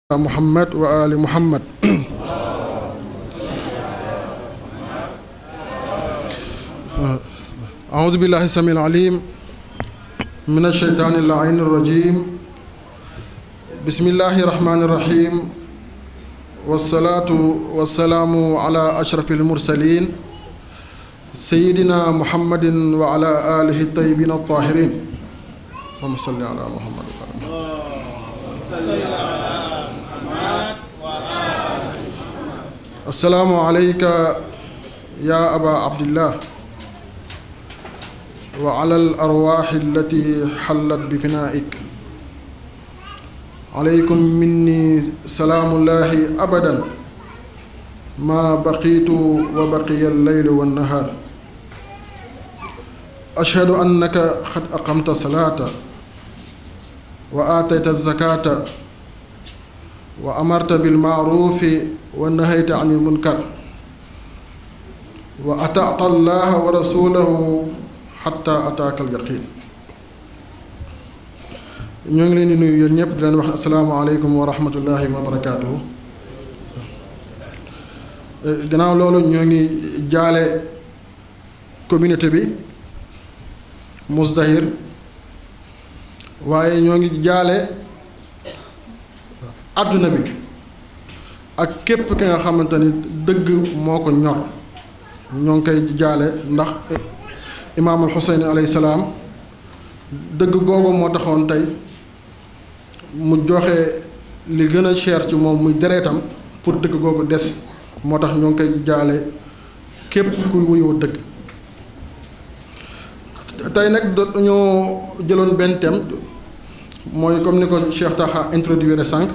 محمد وآل محمد أعوذ بالله السميع العليم من الشيطان اللعين الرجيم بسم الله الرحمن الرحيم والصلاة والسلام على أشرف المرسلين سيدنا محمد وعلى آله الطيبين الطاهرين اللهم صل على محمد وعلى محمد السلام عليك يا أبا عبد الله وعلى الأرواح التي حلت بفنائك عليكم مني سلام الله أبدا ما بقيت وبقي الليل والنهار أشهد أنك قد أقمت الصلاة وآتيت الزكاة وأمرت بالمعروف ونهيت عن المنكر وأطعت الله ورسوله حتى أتاك اليقين ñoo ngi leen di nuyu yéen ñëpp di leen wax asalaamaaleykum wa rahmatullahi wa barakaatuhu gannaaw loolu ñoo ngi jaale communauté bi Mousdahir waaye ñoo ngi jaale àdduna bi ak képp ki nga xamante ni dëgg moo ko ñor ñoo ngi koy jaale ndax imaamul Xuseyn alayhi salaam dëgg googu moo taxoon tey mu joxe li gën a cher ci moom muy dereetam pour dëgg googu des moo tax ñoo ngi koy jaale képp kuy wuyoo dëgg tey nag dañoo jëloon benn thème mooy comme ni ko Cheikh Taha introduire sànq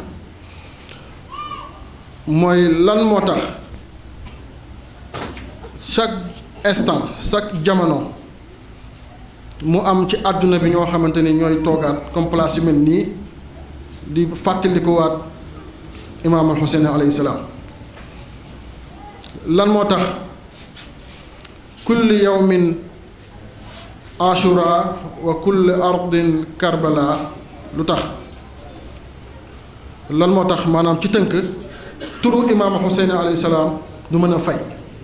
mooy lan moo tax chaque instant chaque jamono mu am ci àdduna bi ñoo xamante ni ñooy toogaat comme place yu mel nii di fàttalikuwaat imaam al Xuseyn alayhi salaam lan moo tax kulli yawmin ashura wa kulli ardin karbala lu tax lan moo tax maanaam ci tënk turu imaam Xuseyn alayhi salaam du mën a fay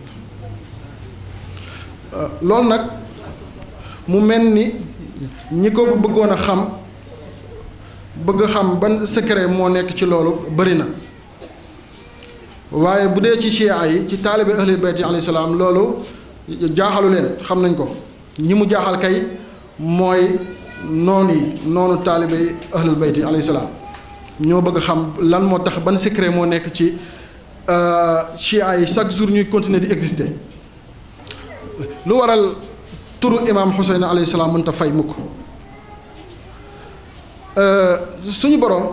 loolu nag mu mel ni ñi ko bëggoon a xam bëgg xam ban secret moo nekk ci loolu bari na waaye bu dee ci chia yi ci taalibe ahli bayti alayhi salaam loolu jaaxalu leen xam nañ ko ñi mu jaaxal kay mooy noonu yi noonu taalibe ahlul bayti alayhi salaam ñoo bëgg xam lan moo tax ban secret moo nekk ci chia yi chaque jour ñuy continuer di exister lu waral turu imaam Xuseyn alayhi salaam mënta fay mukk suñu boroom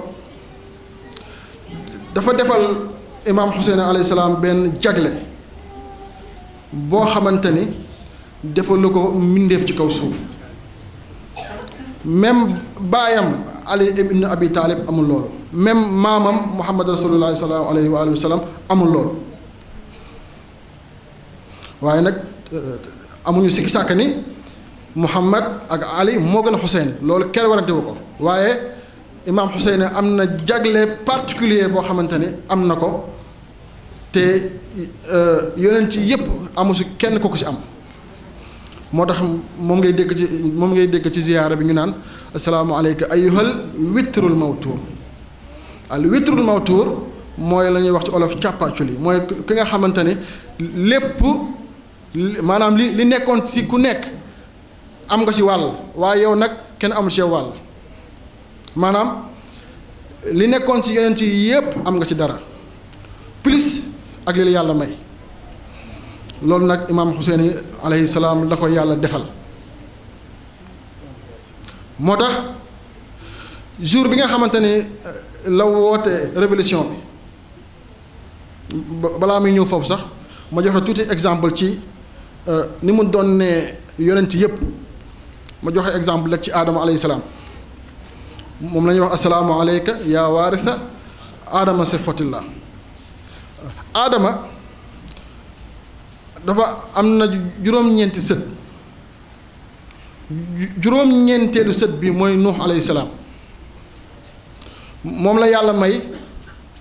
dafa defal imaam Xuseyn alayhi salaam benn jagle boo xamante ni defalu ko mbindeef ci kaw suuf même baayam Ali ibn Abi Taalib amul loolu même maamam Muhammad rasulullah sallallahu alayhi wa sallam amul loolu waaye nag amuñu sikki sàkk ni Muhammad ak Ali moo gën a Xuseyn loolu kenn warante wu ko waaye imaam Xuseyn am na jagle particulier boo xamante ni am na ko te yonent ci yépp amu si kenn ko ko si am moo tax moom ngay dégg ci moom ngay dégg ci ziyaara bi ñu naan asalaamaaleyka ayyuhal witrul mawtuur al witrul mawtuur mooy la ñuy wax ci olof càppaaculi mooy ki nga xamante ni lépp maanaam li li nekkoon ci ku nekk am nga ci wàll waaye yow nag kenn amul ci yow wàll maanaam li nekkoon ci yeneen ci yépp am nga ci dara plus ak li la yàlla may loolu nag imaam Xuseyn alayhi salaam la ko yàlla defal moo tax jour bi nga xamante ni la woote révolution bi balaa muy ñëw foofu sax ma joxe tuuti exemple ci ni mu doon ne yonent yépp ma joxe exemple rek ci aadama alayhi salaam moom la ñuy wax asalaamu aleyka yaa waarisa aadama sifatillah aadama dafa am na juróom-ñeenti sët juróom-ñeenteelu sët bi mooy nuux alayhi salaam moom la yàlla may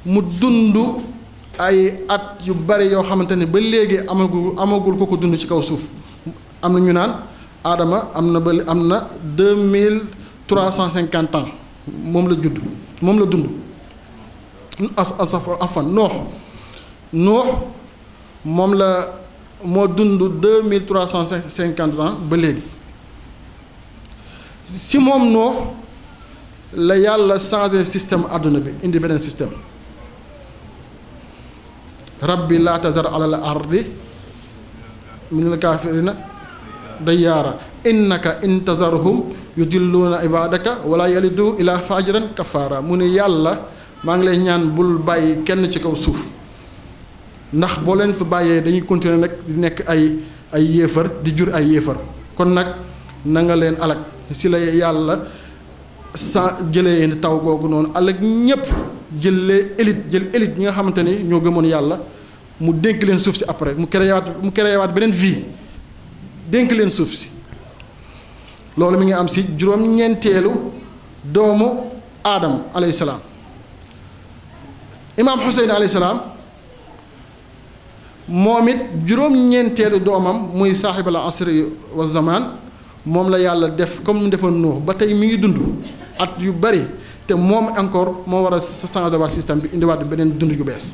mu dund ay at yu bari yoo xamante ne ba léegi amagul amagul ko ko dund ci kaw suuf am na ñu naan aadama am na ba am na deux mille trois cent cinquante ans moom la judd moom la dund afan noox noox moom la moo dund deux mille trois cent cinquante ans ba léegi si moom noox la yàlla changé système àdduna bi indi beneen système rabbi laa tazar ala al ardi min al kaafirina dayyaara innaka in tazarhum yudilluuna ibadaka wala yalidu ila fajiran kafaara mu ne yàlla maa ngi lay ñaan bul bàyyi kenn ci kaw suuf ndax boo leen fa bàyyee dañuy continuer nag di nekk ay ay yéefar di jur ay yéefar kon nag na nga leen alak si la yàlla sa jëlee taw googu noonu alak ñépp jëlee élite jël élite ñi nga xamante ni ñoo gëmoon yàlla mu dénk leen suuf si après mu créé waat mu créé waat beneen vie dénk leen suuf si loolu mi ngi am si juróom-ñeenteelu doomu aadam alayhi salaam imaam Xuseyn alayhi salaam moom it juróom-ñeenteelu doomam muy saaxibal asri wa zaman moom la yàlla def comme mu defoon Nuux ba tey mi ngi dund at yu bari te moom encore moo war a changer waat système bi indiwaat beneen dund yu bees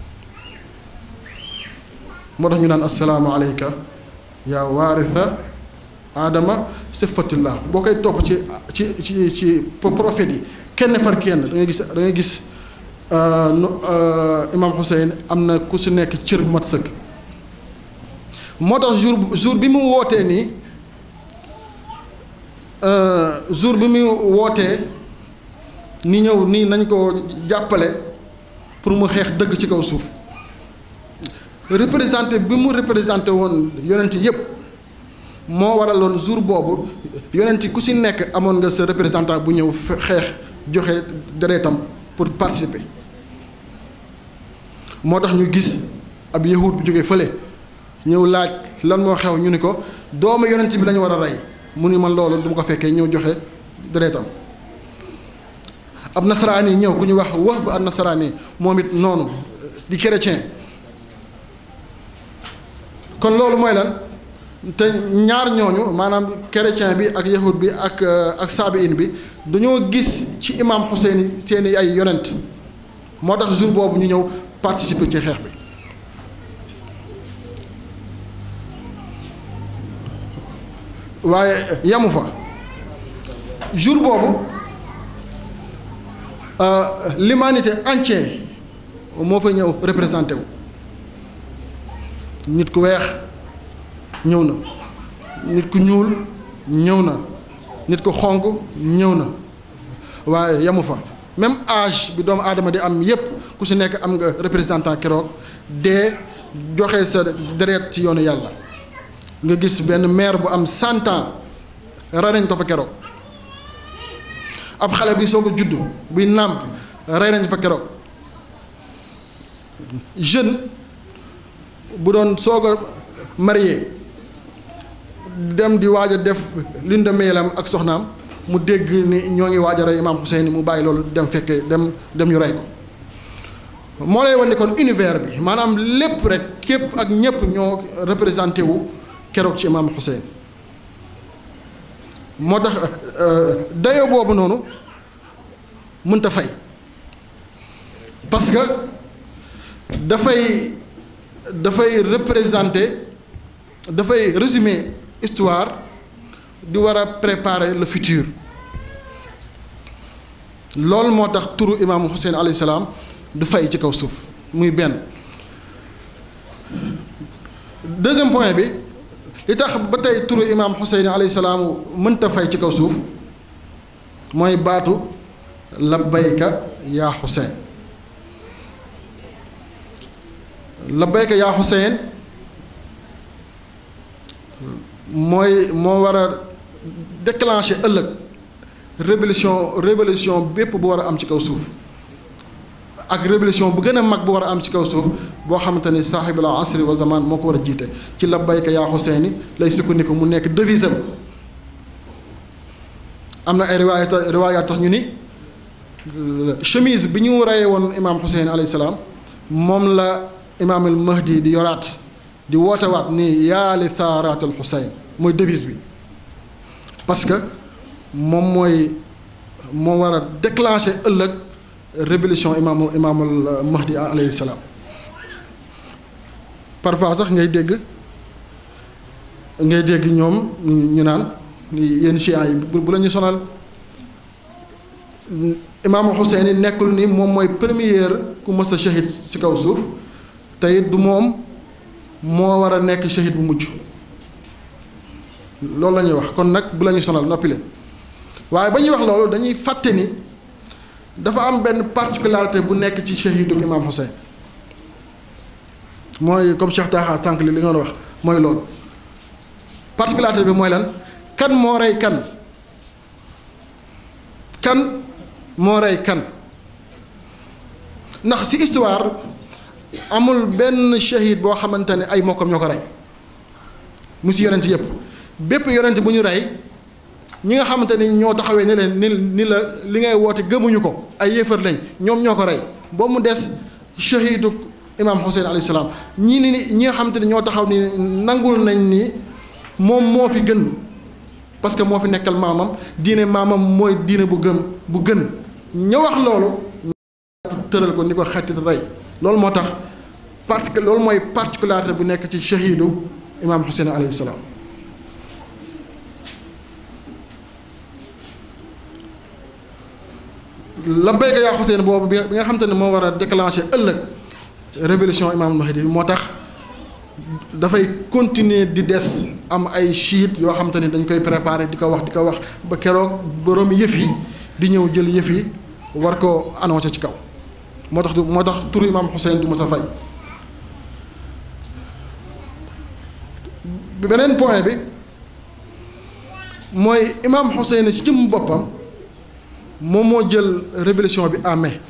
moo tax ñu naan assalaamu aleyka yaa waaritha aadama sifatillah boo koy topp ci ci ci ci prophète yi kenn par kenn da ngay gis da ngay gis imaam Hussein am na ku si nekk cër bu mat sëkk moo tax jour jour bi mu wootee nii jour bi mu wootee ni ñëw nii nañ ko jàppale pour mu xeex dëgg ci kaw suuf représenté bi mu représenté woon yonent yépp moo waraloon jour boobu yonent ku si nekk amoon nga sa représentant bu ñëw xeex joxe deretam pour participer moo tax ñu gis ab yahud bu jógee fële ñëw laaj lan moo xew ñu ni ko doomu yonent bi lañu war a rey mu ni man loolu du ma ko fekkee ñëw joxe deretam ab nasaraan yi ñëw ku ñu wax wax ba ab nasaraan yi moom it noonu di chrétien kon loolu mooy lan te ñaar ñooñu maanaam chrétien bi ak yahud bi ak ak saabiin bi dañoo gis ci imam Hussein seeni ay yonent moo tax jour boobu ñu ñëw participer ci xeex bi waaye yamu fa jour boobu l'humanité entière moo fa ñëw représenté wu nit ku weex ñëw na nit ku ñuul ñëw na nit ku xonq ñëw na waaye yamu fa même âge bi doomu aadama di am yépp ku si nekk am nga représentant keroog dee joxe sa deret ci yoonu yàlla nga gis benn maire bu am cent ans rey nañ ko fa keroog ab xale bi soog a juddu buy nàmp rey nañ fa keroog jeune bu doon soog a marié dem di waaj a def lune de miel ak soxnaam mu dégg ni ñoo ngi waaj a rey imaam Hussein mu bàyyi loolu dem fekkee dem dem ñu rey ko moo lay wan ne kon univers bi maanaam lépp rek képp ak ñépp ñoo représenté wu keroog ci imaam Hussein moo tax dayo boobu noonu mënta fay parce que dafay dafay représenter dafay résumer histoire di war a préparer le futur loolu moo tax turu imaamu Hussein alayhi salaam du fay ci kaw suuf muy benn deuxième point bi li tax ba tey turu imaam Hussein alayhi salaam mënta fay ci kaw suuf mooy baatu labbayka yaa Hussein labbayka yaa Hussein mooy moo war a déclencher ëllëg révolution révolution bépp bu war a am ci kaw suuf ak révolution bu gën a mag bu war a am ci kaw suuf boo xamante ni saaxibul asri wa zaman moo ko war a jiite ci labbayka yaa Hussein lay sukkandiku mu nekk devise am am na ay riwaayat riwaayaat tax ñu ni chemise bi ñu reyee woon imaam Hussein alayhi salaam moom la imaam al mahdi di yoraat di wootewaat ni yaali thaaraat al Hussein mooy devise bi parce que moom mooy moo war a déclencher ëllëg révolution imaam imaamul mahdi alayhi salaam parfois sax ngay dégg ngay dégg ñoom ñu naan yenn chiites yi bu la ñu sonal imaam Hussein yi nekkul ni moom mooy première ku mës a shahid ci kaw suuf te it du moom moo war a nekk shahid bu mujj loolu la ñuy wax kon nag bu la ñu sonal noppi leen waaye ba ñuy wax loolu dañuy fàtte ni dafa am benn particularité bu nekk ci shahidu imaam Hussein mooy comme Cheikh Taha sànq li li nga wax mooy loolu particularité bi mooy lan kan moo rey kan kan moo rey kan ndax ci histoire amul benn shahid boo xamante ne ay mokkam ñoo ko rey mu ci yonent yépp bépp yonent bu ñu rey ñi nga xamante ni ñoo taxawee ni leen ni ni la li ngay woote gëmuñu ko ay yéefar lañ ñoom ñoo ko rey boobu mu des shahidu imaam Hussein alayhi salaam ñii ni ñi nga xamante ni ñoo taxaw ni nangul nañ ni moom moo fi gën parce que moo fi nekkal maamam diine maamam mooy diine bu gën bu gën ña wax loolu tëral ko ni ko xetti rey loolu moo tax parce que loolu mooy particularité bu nekk ci shahidu imaam Hussein alayhi salaam la béykat yaa Hussein boobu bi nga xamante ne moo war a déclencher ëllëg révolution imaam Mahdi moo tax dafay continuer di des am ay chiites yoo xamante ni dañ koy préparer di ko wax di ko wax ba keroog borom yëf yi di ñëw jël yëf yi war ko annoncé ci kaw moo tax du moo tax turu imaam Hussein du ma sa fay. beneen point bi mooy imaam Hussein ci jëm boppam moom moo jël révolution bi en mai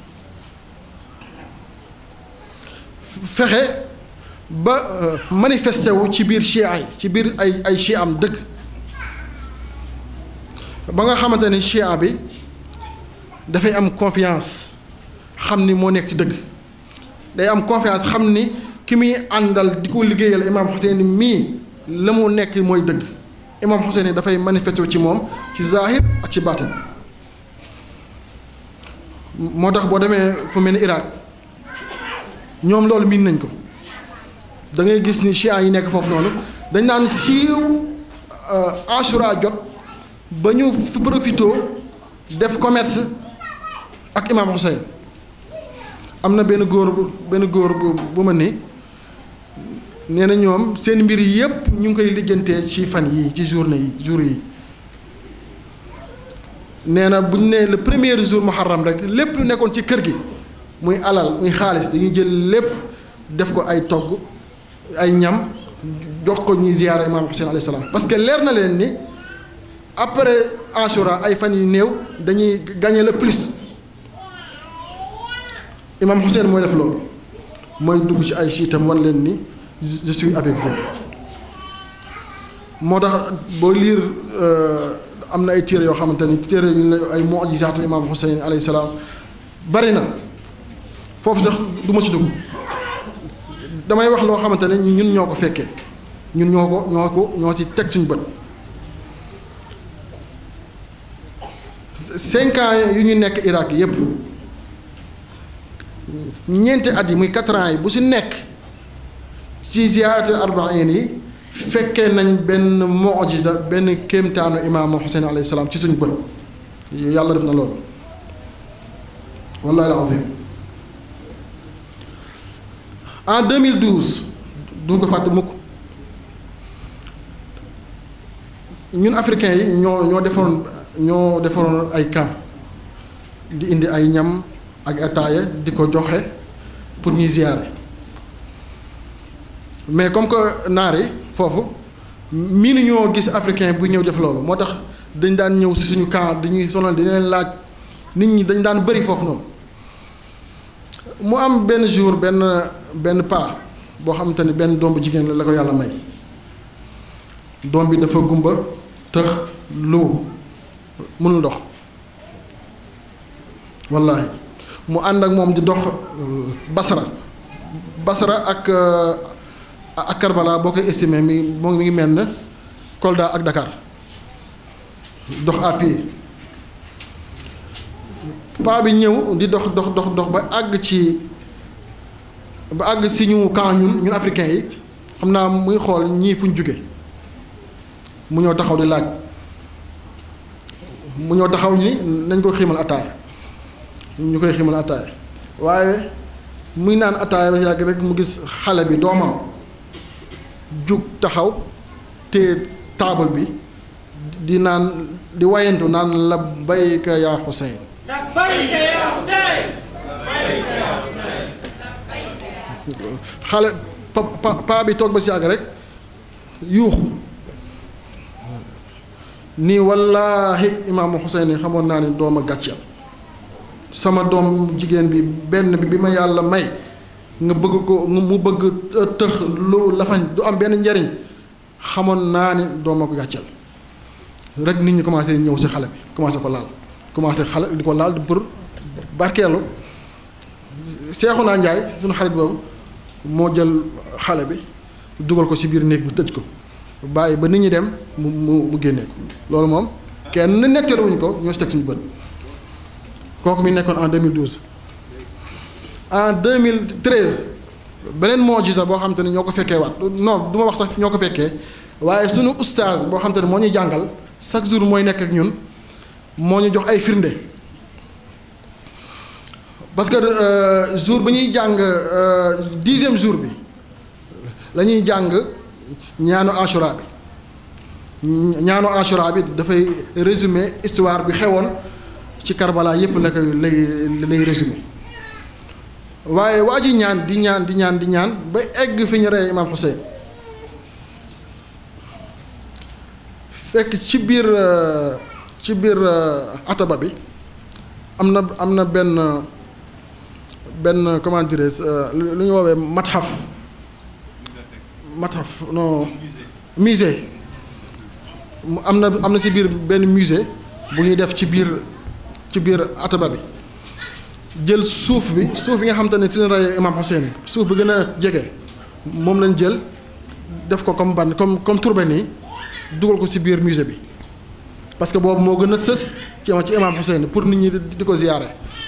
fexe. ba manifesté wu ci biir chia yi ci biir ay ay chia am dëgg ba nga xamante ni chia bi dafay am confiance xam ni moo nekk ci dëgg day am confiance xam ni ki muy àndal di ko liggéeyal imaam Hussein mii la mu nekk mooy dëgg imaam Hussein dafay manifesté wu ci moom ci zahir ak ci baatin moo tax boo demee fu mel ni Irak ñoom loolu miin nañ ko da ngay gis ni chiites yi nekk foofu noonu dañ naan siiw Ashura jot ba ñu profité def commerce ak imaam Hussein am na benn góor bu benn góor bu bu ma ni nee na ñoom seen mbir yépp ñu ngi koy lijjantee ci fan yii ci journée yi jour yi nee na bu ñu nee le premier jour muharram rek lépp lu nekkoon ci kër gi muy alal muy xaalis dañuy jël lépp def ko ay togg ay ñam jox ko ñuy ziyaara imaam Hussein alayhi salaam parce que leer na leen ni après Ashura ay fan yu néew dañuy gagner le plus imaam Hussein mooy def loolu mooy dugg ci ay siitam wan leen ni je suis avec vous moo tax boo liir am na ay téere yoo xamante ni téere yu ne ay mu'jizaatu imaam Hussein alayhi salaam bari na foofu sax du ma ci dugg damay wax loo xamante ne ñun ñoo ko fekkee ñun ñoo ko ñoo ko ñoo ci teg suñu bët cinq ans yu ñu nekk Irak yépp ñeenti at yi muy quatre ans yi bu si nekk ci ziyaaratul arbaïn yi fekkee nañ benn mu'jiza benn kéemtaanu imaamu Hussein alayhi salaam ci suñu bët yàlla def na loolu wallahi al-azim en 2012 du ko fàtte mukk ñun africains yi ñoo ñoo defaroon ñoo defaroon ay camp di indi ay ñam ak ataaya di ko joxe pour ñuy ziyaare mais comme que naar yi foofu miinu ñoo gis africain bu ñëw def loolu moo tax dañ daan ñëw si suñu camp dañuy sonal di leen laaj nit ñi dañ daan bëri foofu noonu mu am benn jour benn benn paa boo xamante ni benn doom bu jigéen la la ko yàlla may doom bi dafa gumba tëx lu mënul dox wallahi mu ànd ak moom di dox Basra Basra ak ak Karbala boo koy estimé mi moo mi ngi mel ne Kolda ak Dakar dox à pied paa bi ñëw di dox dox dox dox ba àgg ci ba àgg si ñu camp ñun ñun africains yi xam naa muy xool ñii fu ñu jóge mu ñëw taxaw di laaj mu ñëw taxaw ni nañ ko xiimal ataaya ñu koy xiimal ataaya waaye muy naan ataaya ba yàgg rek mu gis xale bi doomam jug taxaw te taabal bi di naan di wayantu naan la bayka yaa Xuseyn labbayka yaa Xuseyn xale pa pa paa bi toog ba si yàgg rek yuuxu nii wallaahi imaamu Xuseyn yi xamoon naa ni doom a gàcceel sama doom jigéen bi benn bi bi ma yàlla may nga bëgg ko mu bëgg tëx lu lafañ du am benn njariñ xamoon naa ni doom a ko gàcceel rek nit ñi commencé ñëw si xale bi commencé ko laal commencé xale di ko laal pour barkeelu seexu naa njaay suñu xarit boobu moo jël xale bi dugal ko ci biir néeg bi tëj ko bàyyi ba nit ñi dem mu mu mu génnee ko loolu moom kenn nettaluwuñ ko ñoo si teg suñu bët kooku mi nekkoon en 2012 en 2013 beneen mojisa boo xam te ne ñoo ko fekkee waat non du ma wax sax ñoo ko fekkee waaye suñu ustaaz boo xam te ne moo ñu jàngal chaque jour mooy nekk ak ñun moo ñu jox ay firnde parce que jour bi ñuy jàng dixième jour bi la ñuy jàng ñaanu ashura bi ñaanu ashura bi dafay résumer histoire bi xewoon ci Karbala yépp la koy lay lay résumer waaye waa ji ñaan di ñaan di ñaan di ñaan ba egg fi ñu rey Imam Hussein fekk ci biir ci biir ataba bi am na am na benn benn comment dirais lu ñu woowee mathaf mathaf non musée mu am na am na ci biir benn musée bu ñuy def ci biir ci biir ataba bi jël suuf bi suuf bi nga xam te ne ci leen rey Imam Hussein suuf bi gën a jege moom lañ jël def ko comme ban comme comme turbe nii dugal ko ci biir musée bi parce que boobu moo gën a sës ci ci Imam Hussein pour nit ñi di ko ziyaare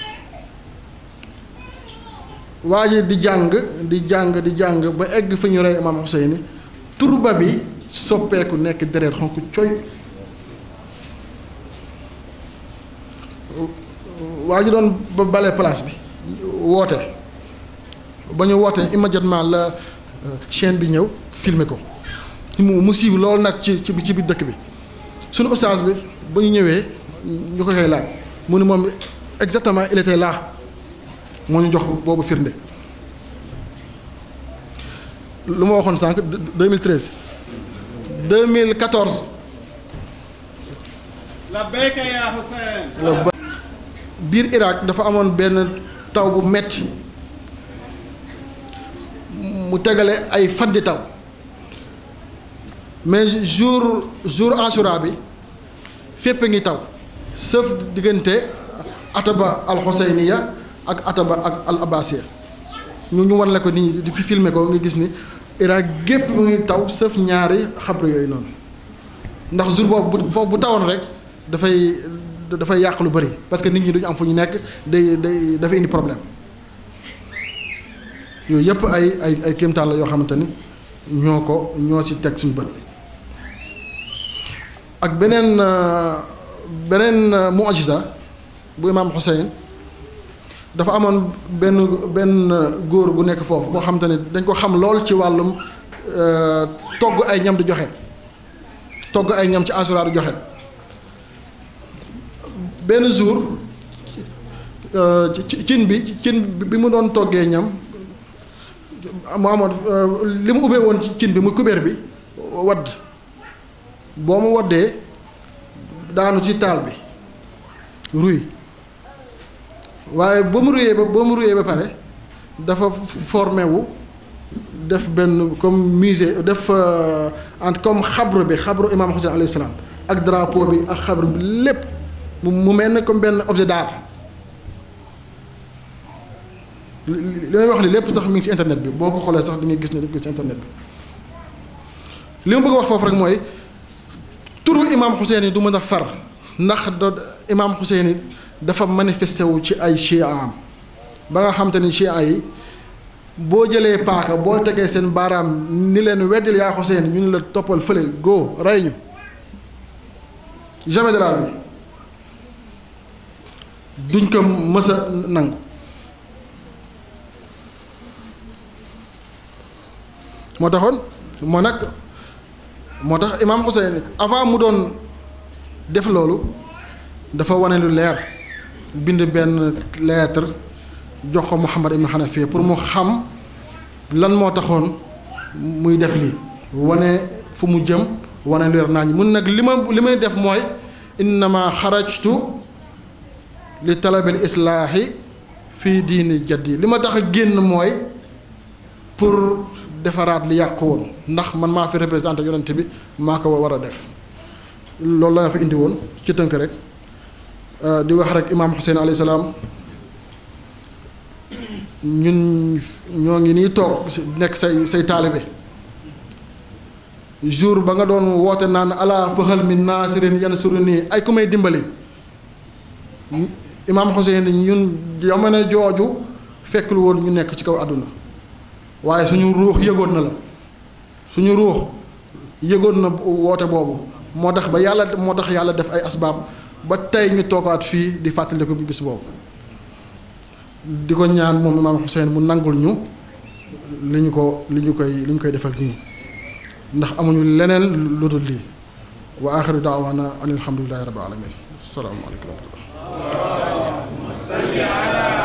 waa ji di jàng di jàng di jàng ba egg fi ñu rey Imam Hussein turba bi soppeeku nekk deret xonk coy waa ji doon ba bale place bi woote ba ñu wootee immédiatement la chaîne bi ñëw filmer ko mu mu siiw loolu nag ci ci ci biir dëkk bi suñu ustaas bi ba ñu ñëwee ñu ko koy laaj mu ne moom exactement il était là moo ñu jox boobu firnde lu ma waxoon sànq 2013 2014 labbayka yaa Hussein biir Irak dafa amoon benn taw bu metti mu tegale ay fan di taw mais jour jour Ashura bi fépp a ngi taw sauf diggante ataba al Husayniya ak ataba ak al Abbasiya ñu ñu wan la ko nii di fi filmer ko nga gis ni Irak gépp mu ngi taw sauf ñaari xabru yooyu noonu ndax jour boobu bu foofu bu tawoon rek dafay dafay yàq lu bari parce que nit ñi duñu am fu ñu nekk day day dafay indi problème yooyu yëpp ay ay ay kéemtaan la yoo xamante ni ñoo ko ñoo ci teg suñu bët ak beneen beneen mu'jiza bu imaam Hussein dafa amoon benn benn góor gu nekk foofu boo xamante ni dañ ko xam lool ci wàllum togg ay ñam di joxe togg ay ñam ci Ashura di joxe benn jour cin bi cin bi mu doon toggee ñam mu amoon li mu ubbee woon cin bi muy kubéer bi wadd boo mu waddee daanu ci taal bi ruy waaye ba mu ruyee ba ba mu ruyee ba pare dafa formé wu def benn comme musée def entre comme xabru bi xabru imaam Hussein alayhi salaam ak drapeau bi ak xabru bi lépp mu mel ne comme benn objet d'art li may wax li lépp sax mi ngi ci internet bi boo ko xoolee sax di nga gis ne dañ ko ci internet bi li ma bëgg a wax foofu rek mooy turu imaam Xuseeni du mën a far ndax do imaam Xuseeni dafa manifesté wu ci ay chia am ba nga xam te ni chia yi boo jëlee paaka boo tegee seen baaraam ni leen weddil yaa Xuseeni ñu ne la toppal fële go rey ñu jamais de la vie duñ ko mës a nangu moo taxoon moo nag moo tax imaam Xuseyn avant mu doon def loolu dafa wane lu leer bind benn lettre jox ko Muhammad ibn Hanafiya pour mu xam lan moo taxoon muy def lii wane fu mu jëm wane leer naa mun nag li ma li may def mooy innama xarajtu li talabil islaahi fii diini jaddi li ma tax a génn mooy pour defaraat li yàqu woon ndax man maa fi représenté yonent bi maa ko war a def loolu la fa indi woon ci tënk rek di wax rek imaam Xuseen alayhi salaam ñun ñoo ngi nii toog nekk say say taalibe jour ba nga doon woote naan ala fahal min naasirin yansuru nii ay ku may dimbali imaam Xuseen ñun jamono jooju fekkul woon ñu nekk ci kaw àdduna waaye suñu ruux yëgoon na la suñu ruux yëgoon na woote boobu moo tax ba yàlla moo tax yàlla def ay asbaab ba tey ñu toogaat fii di fàttaliku bis boobu di ko ñaan moom imaam Xuseen mu nangul ñu li ñu ko li ñu koy li ñu koy defal nii ndax amuñu leneen lu dul lii wa axiru daawaana an alhamdulilahi rabbil alamin assalaamu aleykum wa rahmatullah